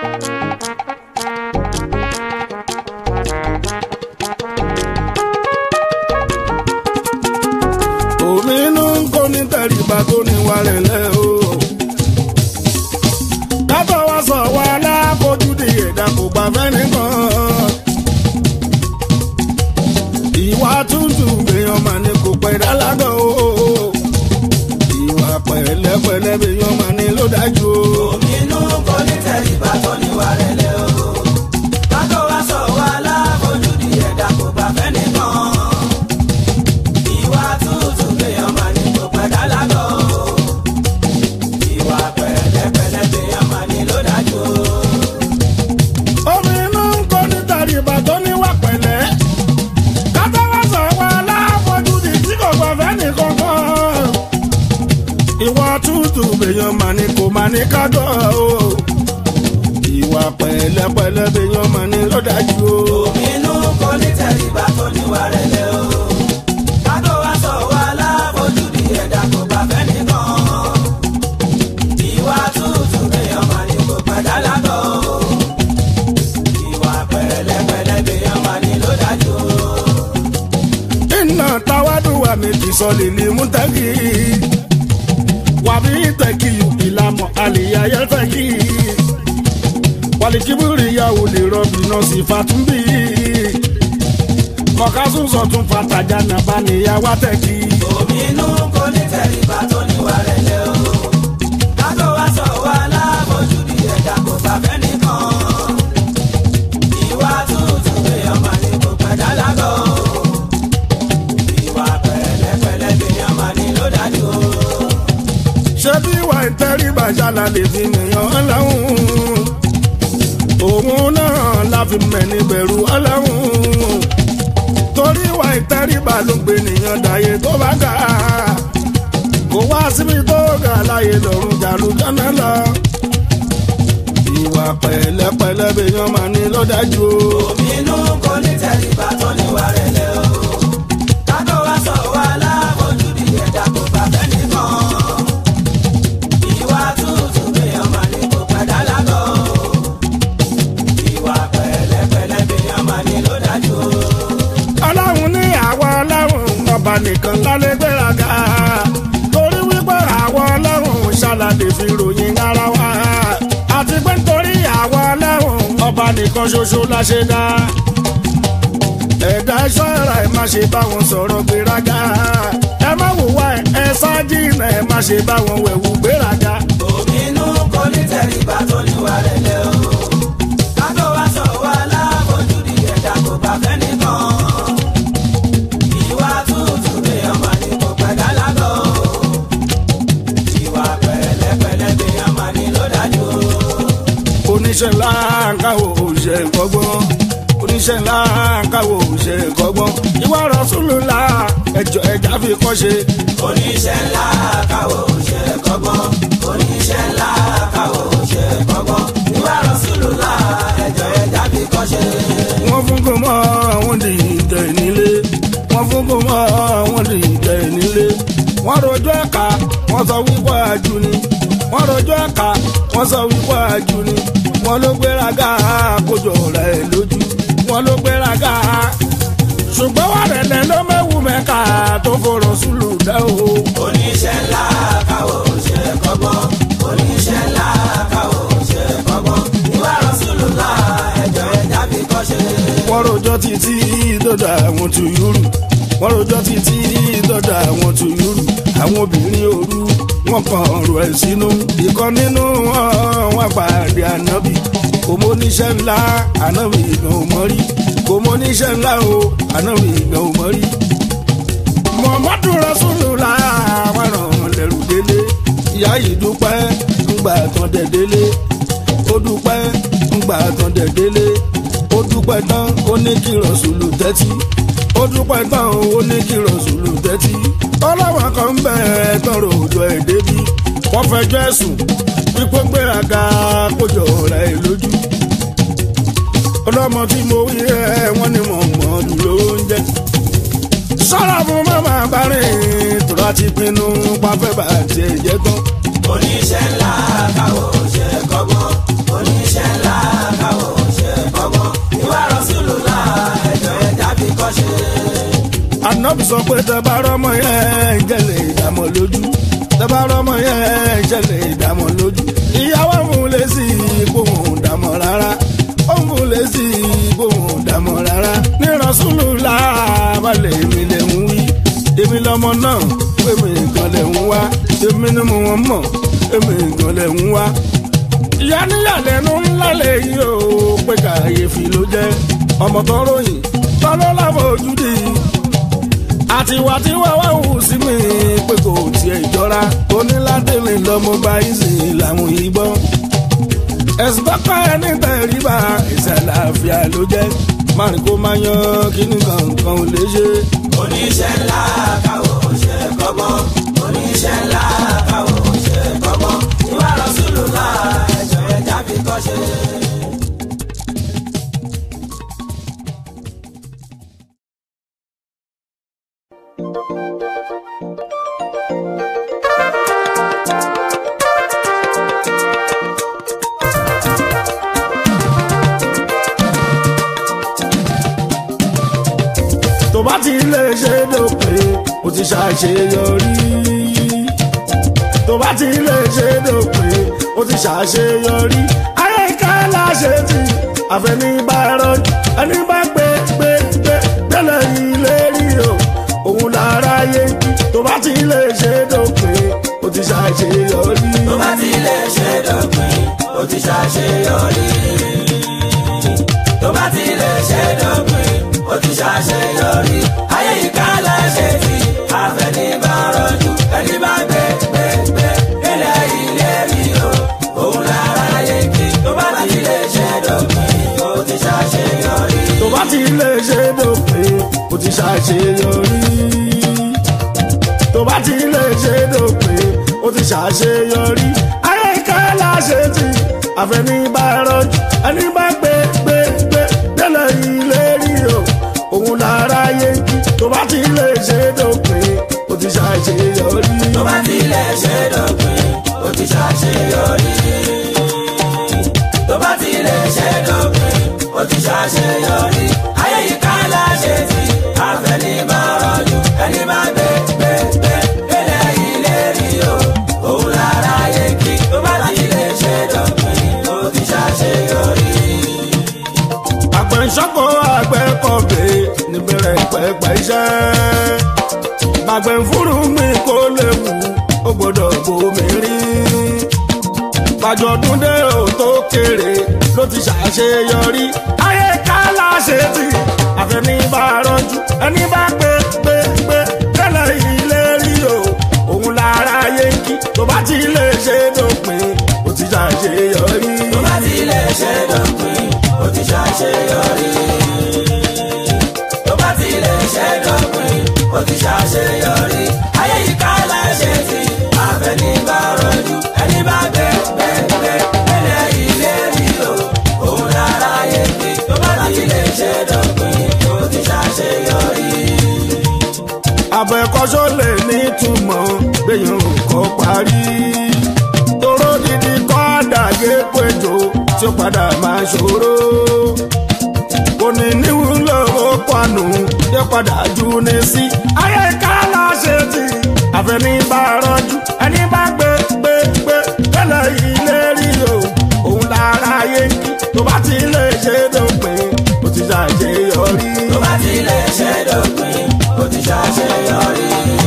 omi inú ń kó ní tẹríba tó ní wàrẹ̀ lẹ́ o. kátó wá sọ wá láfojúdi ẹ̀dá kò gbà fẹ́ nìkan. ìwà tútù èèyàn mà ní kò pẹ́ dálágọ̀ o. ìwà pẹ̀lẹ́pẹ̀lẹ́ èèyàn mà ní ló dájú o. Inú kò ní tẹríba tó níwà rẹ̀lẹ̀ o. Kátó wá sọ wá láfojúdi ẹ̀dá kò gbà fẹ́ nìkan. Ìwà tútù gbéyàn máa ní kò pẹ́ dálágọ̀ o. Ìwà pẹ̀lẹ́pẹ̀lẹ́ gbéyàn máa ní ló dájú o. omi inú ń kó ní tẹríba tó níwà pẹ̀lẹ́. kátó wá sọ wá láfojúdi tí kò gbà fẹ́ nìkan kan. ìwà tútù èèyàn mà ní kò mà ní kájọ o. ìwà pẹ̀lẹ́pẹ̀lẹ́ èèyàn mà ní ló dájú o. Inú kò ní tẹríba tó níwà rẹ̀lẹ̀ o. Kátó wá sọ wá láfojúdi ẹ̀dá kò gbà fẹ́ nìkan. Ìwà tútù gbéyàn máa ní kò pẹ́ dálágọ̀ o. Ìwà pẹ̀lẹ́pẹ̀lẹ́ gbéyàn máa ní ló dájú o. iná tawádùn wa méjì sọ lèlè mú tẹ́kì wàbí tẹ́kì ìlànà àlèyé ayẹ́tẹ́kì wàlìkíbìrì ìyàwó lè rọbì náà sì fàtúmbì kọ̀kásùn sọ̀tún fàtàjà nàbà níyàwó tẹ́kì. Inú kò ní tẹríba tó níwà rẹ̀lẹ̀ o. Kátó wá sọ wá láfojúdi ẹ̀dá kò gbà fẹ́ nìkan. Ìwà tútù gbéyàn máa ní kò pẹ́ dálágọ̀ o. Ìwà pẹ̀lẹ́pẹ̀lẹ́ gbéyàn máa ní ló dájú o. ṣé bí ìwà ìtẹríba ṣàlà lè fi nìyàn ọlọ́run òun náà la fi mẹ́ni bẹ̀rù ọlọ́run torí ìwà ìtẹríba ló gbé nìyàn dàyé tó bá ga kó wá síbi tó ga láyé lọ́rùn jàlú jọ́nà lọ ìwà pẹ̀lẹ́pẹ̀lẹ́ bèèyàn máa ní lọ́dájú o. Inú kò ní tẹríba tó níwà rẹ̀lẹ̀ o. Kátó wá sọ wá láfojúdi ẹ̀dá kò gbà fẹ́ nìkan. Ìwà tútù gbéyàn máa ní kò pẹ́ dálágọ̀ o. Ìwà pẹ̀lẹ́pẹ̀lẹ́ gbéyàn máa ní ló dájú o. ọlọ́run ní àwa ọlọ́run ọba nìkan lálẹ́ gbéraga torí wípé àwa ọlọ́run ṣàlàdé fi ròyìn ara wa àti pé nítorí àwa ọlọ́run ọba nìkan ṣoṣo la ṣe dá ẹ̀dá ṣọ́ra ẹ̀ má ṣe bá wọn sọ̀rọ̀ gbéraga ẹ má wùwá ẹ̀ ẹ ṣáájì náà ẹ má ṣe bá wọn wẹ̀wù gbéraga. Inú kò ní tẹríba tó níwà rẹ̀lẹ̀ o. Kátó wá sọ wá láfojúdi ẹ̀dá kò gbà fẹ́ nìkan. Ìwà tútù gbéyàn máa ní kò pẹ́ dálágọ̀ o. Ìwà pẹ̀lẹ́pẹ̀lẹ́ gbéyàn máa ní ló dájú o. oníṣẹ́ ńlá káwọ́ òṣè kọ́gbọ́n oníṣẹ́ ńlá káwọ́ òṣè kọ́gbọ́n ìwà Rasulullah ẹjọ́ ẹja fi kọ́ ṣe. oníṣẹ́ ńlá káwọ́ òṣè kọ́gbọ́n oníṣẹ́ ńlá káwọ́ òṣè kọ́gbọ́n ìwà Rasulullah ẹjọ́ ẹja fi kọ́ ṣe. wọ́n fún kó mọ́ àwọn di ìtẹ̀ nílé wọ́n fún kó mọ́ àwọn di ìtẹ̀ nílé wọ́n rojọ́ ẹ̀ka wọ́n sọ wípé àjù ni wọ́n rojọ́ ẹ̀ka wọ́n sọ wípé àjù ni wọ́n ló gbéraga kójọ rẹ̀ lójú wọ́n ló gbéraga ṣùgbọ́n wà rẹ̀lẹ̀ ló mẹ́wù mẹ́ka tó fọ̀rọ̀ sùlù dẹ́ o. oníṣẹ́ ńlá káwọ́ òṣè kọ́gbọ́n oníṣẹ́ ńlá káwọ́ òṣè kọ́gbọ́n ìwà Rasulullah ẹjọ́ ẹja fi kọ́ ṣe. wọ́n rojọ́ títí dọ́dọ̀ àwọn tùyúrù wọ́n rojọ́ títí dọ́dọ̀ àwọn tùyúrù àwọn obìnrin òru wọ́n kàn ọ̀rọ̀ ẹ̀ sínú ìkan nínú wọn wọ́n pàdé ànábì kò mọ oníṣẹ́ ńlá ànábì ìgbọ̀n ò mọ́ rí kò mọ oníṣẹ́ ńlá o ànábì ìgbọ̀n ò mọ́ rí. Muhammadu Rasulullah àwọn ràn lẹ́rù délé ìyá yìí dúpẹ́ ńgbà tán dẹ̀ délé ó dúpẹ́ ńgbà tán dẹ̀ délé ó dúpẹ́ tán ó ní kí rọ̀ṣùlù tẹ́tí ó dúpẹ́ tán ó ní kí rọ̀ṣùlù tẹ́tí ọlọ́wọ́n kan ń bẹ̀ tọrọ òjò ẹ̀ débi wọ́n fẹjọ́ ẹ̀sùn wípé gbéraga kójọ rẹ̀ lójú ọlọ́mọ tí mo wí ẹ̀ wọ́n ní mọ̀ mọ́ dúró ń jẹ́ sọ́ra fún mama bárẹ̀ tó láti pinnu pàfẹ́ bá tiẹ̀ jẹ́ tán. oníṣẹ́ ńlá káwọ́ òṣè kọ́gbọ́n oníṣẹ́ ńlá sọ pé tẹ́bá rọ́mọ yẹn jẹ́lẹ̀ ìdààmú lójú tẹ́bá rọ́mọ yẹn jẹ́lẹ̀ ìdààmú lójú ìyàwó fún lè sí gbóhùn dààmú rárá ó ń fún lè sí gbóhùn dààmú rárá ní rọ́ṣúlù láàbàlẹ̀ èmi lè ń wí èmi lọ́mọ náà èmi nǹkan lè ń wá èmi ni mo wọ́n mọ̀ èmi nǹkan lè ń wá ìyá níyàlẹ́nu ńlá lèyí o pé kàyéfì ló jẹ́ ọmọ tó ròyìn tọ́lọ́ láfojúdi àti wà tí wọ́n wá wù sí mi pé kò tiẹ̀ jọra onílàdélé lọ́mọ bá yín sí làwọn yìí gbọ́ ẹ̀sùn tọ́kọ ẹni tẹ̀ríba ìṣẹ̀lẹ̀ àfíà ló jẹ́ márùn kó máa yan kíní kankan ò lè ṣe. oníṣẹ́ ńlá káwọ́ ṣe kọ́gbọ́n oníṣẹ́ ńlá káwọ́ ṣe kọ́gbọ́n ìwà rọ̀ṣùlù náà ẹ̀jọ̀ ẹ̀já fi kọ́ ṣe. tó bá ti lè ṣe dópin ó ti ṣàṣeyọrí tó bá ti lè ṣe dópin ó ti ṣàṣeyọrí ayé ká láṣẹ tí àfẹnibàrọ ẹni bá gbé gbé gbé gbẹlẹ ilé rí o òun lára yé tó bá ti lè ṣe dópin ó ti ṣàṣeyọrí. tó bá ti lè ṣe dópin ó ti ṣàṣeyọrí. tó bá ti lè ṣe dópin ó ti ṣàṣeyọrí. ayé ìka láṣẹ tí àfẹnibàrọ̀jù ẹni bá gbé gbé gbé ilẹ̀ ilé rí o òun lára yé kí tó bá ti lè ṣe dópin ó ti ṣàṣeyọrí. tó bá ti lè ṣe dópin ó ti ṣàṣeyọrí. tó bá ti lè ṣe dópin ó ti ṣàṣeyọrí. ayé ká láṣẹ tí àfẹnibàrọ ẹni bá gbé gbé gbé délẹ̀ ilé rí o òun lára yé kí tó bá ti lè ṣe dópin ó ti ṣàṣeyọrí. tó bá ti lè ṣe dópin ó ti ṣàṣeyọrí. tó bá ti lè ṣe dópin ó ti ṣàṣeyọrí. ayé yìí ká láṣẹ tí àfẹnibàrọ̀jù ẹni bá gbé gbé gbé délé ilé rí o òun lára yé kí tó bá ti lè ṣe dópin ó ti ṣàṣeyọrí. àgbẹ̀nsọ́kọ̀ àgbẹ̀kọ̀bẹ̀ níbẹ̀rẹ̀ pẹ̀pẹ̀ iṣẹ́. bàgbẹ̀ fúru mi kó lè wù ó gbọ́dọ̀ bomi rí. bàjọ́dún dé ò tó kéré ló ti ṣàṣeyọrí. ayé ká láṣẹ tí àfẹnibàrọ̀jù ẹni bá gbé gbé gbé tẹ́lẹ̀ ilé rí o òun lára yé kí tó bá ti lè ṣe dópin ó ti ṣàṣeyọrí. tó bá ti lè ṣe dópin ó ti ṣàṣeyọrí. tó bá ti lè ṣe dópin ó ti ṣàṣeyọrí. ayé yìí ká láṣẹ tí àfẹnibàrọ̀jù ẹni bá gbé gbé gbé ẹlẹ́ ilé rí o òun lára yé kí tó bá ti lè ṣe dópin ó ti ṣàṣeyọrí. àbẹ̀kọ́sọ́ lè ní túmọ̀ gbẹ̀yìn kọ́ parí. toró dídí kọ́ àdàgé péjọ tí ó padà máa ṣòro. kò ní níwúlò ó panu yẹ padà jù ní sí. ayé ká láṣẹ tí àfẹnibàrọ̀jù ẹni bá gbé gbé gbé tẹ́lẹ̀ ilé rí o òun lára yé kí tó bá ti lè ṣe dópin ó ti ṣàṣeyọrí. tó bá ti lè ṣe dópin ó ti ṣàṣeyọrí.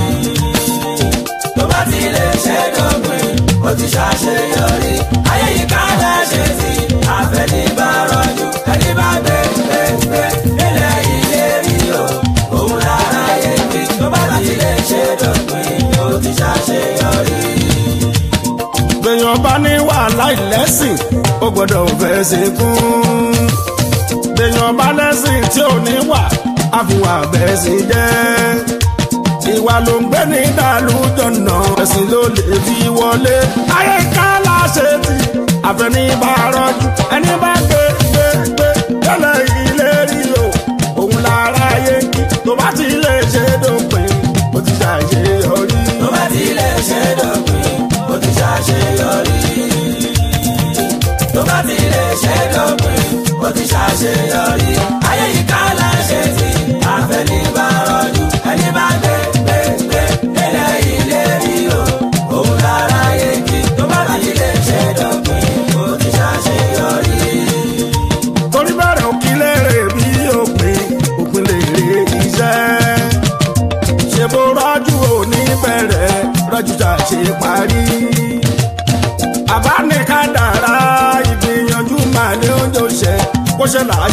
tó bá ti lè ṣe dópin ó ti ṣàṣeyọrí. ayé yìí ká láṣẹ sí àfẹnibàrọ̀jù ẹni bá gbé gbé gbé ilẹ̀ ilé rí o òun lára yé kí tó bá ti lè ṣe dópin ó ti ṣàṣeyọrí. gbẹ̀yàn bá ní wàhálà ìlẹ́sìn ó gbọ́dọ̀ fẹ́ ṣe kún. gbẹ̀yàn bá lẹ́sìn tí ò ní wà àfihàn àbẹ̀sìn jẹ́. ìwà ló ń gbé ní dàlújọ̀nà ẹ̀sìn ló lè fi wọlé. ayé ká láṣẹ tí àfẹnibàrọ̀jù ẹni bá gbé gbé gbé tẹ́lẹ̀ ilé rí o òun lára yé kí tó bá ti lè ṣe dópin ó ti ṣàṣeyọrí. tó bá ti lè ṣe dópin ó ti ṣàṣeyọrí. tó bá ti lè ṣe dópin ó ti ṣàṣeyọrí. ayé yìí ká láṣẹ tí àfẹnibàrọ̀jù ẹni bá gbé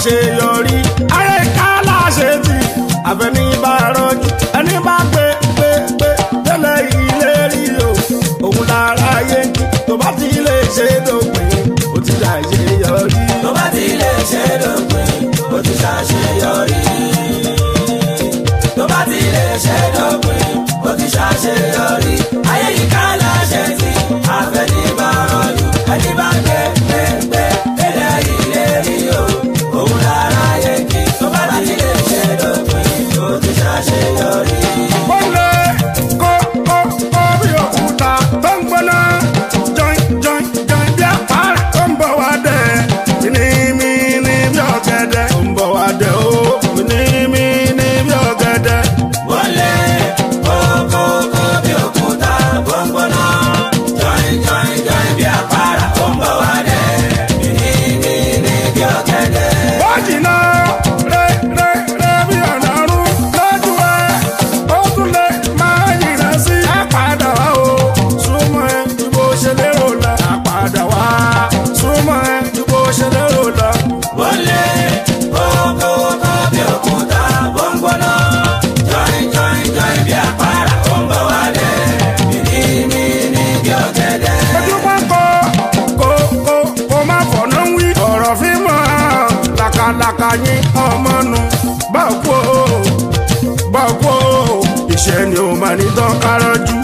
ṣàṣeyọrí ayé ká láṣẹ tì àfẹní bá rọjú ẹni bá gbé gbé gbé tẹ́lẹ̀ ilé rí o òun lára ayé ń kí tó bá ti lè ṣe dópin ó ti ṣàṣeyọrí. tó bá ti lè ṣe dópin ó ti ṣàṣeyọrí. tó bá ti lè ṣe dópin ó ti ṣàṣeyọrí. ayé yìí ká láṣẹ tí àfẹnibà rọlù ẹni bá gbé gbé gbé tẹ̀lé ilé rí o òun lára yẹ kí tó bá ti lè ṣe dópin ó ti ṣàṣeyọrí. ó lé kó kó kó bí òkúta tó ń gbóná jọin jọin jọin bí àpárá tó ń bọ̀ wá dẹ̀ mímímí bí ọ̀gẹ̀dẹ̀ tó ń bọ̀ wá dẹ̀ ó mímímí bí ọ̀gẹ̀dẹ̀. wọlé kókókó bí òkúta gbọ̀ngbọ̀nà jọ̀ìn jọ̀ìn jọ̀ìn bí àpárá ó ń bọ̀ wá dé mímímí bí ọ̀gẹ̀dẹ̀. ó jìnnà rẹ rẹ rẹ bí ọ̀nà ọ̀run lójú ẹ ó tún lè máa yìnbọn sí àpàdà wá o súnmọ́ ẹ ju bó ṣe lérò lọ àpàdà wá súnmọ́ ẹ ju bó ṣe lérò lọ. wọlé kókókó bí òkúta gbọ̀ngbọ̀nà jọ̀ìn jọ̀ìn jọ̀ìn bí àpárá ó ń bọ̀ wá dé mímímí bí ọ̀gẹ̀dẹ̀. ojú wọn kọ kó kó kó má fọ̀nà wí ọ̀rọ̀ fi mọ́ làkàlàkà yín ọmọ nu báwo kú o báwo kú o ìṣẹ́ ni ó máa ní tán kárọ́jú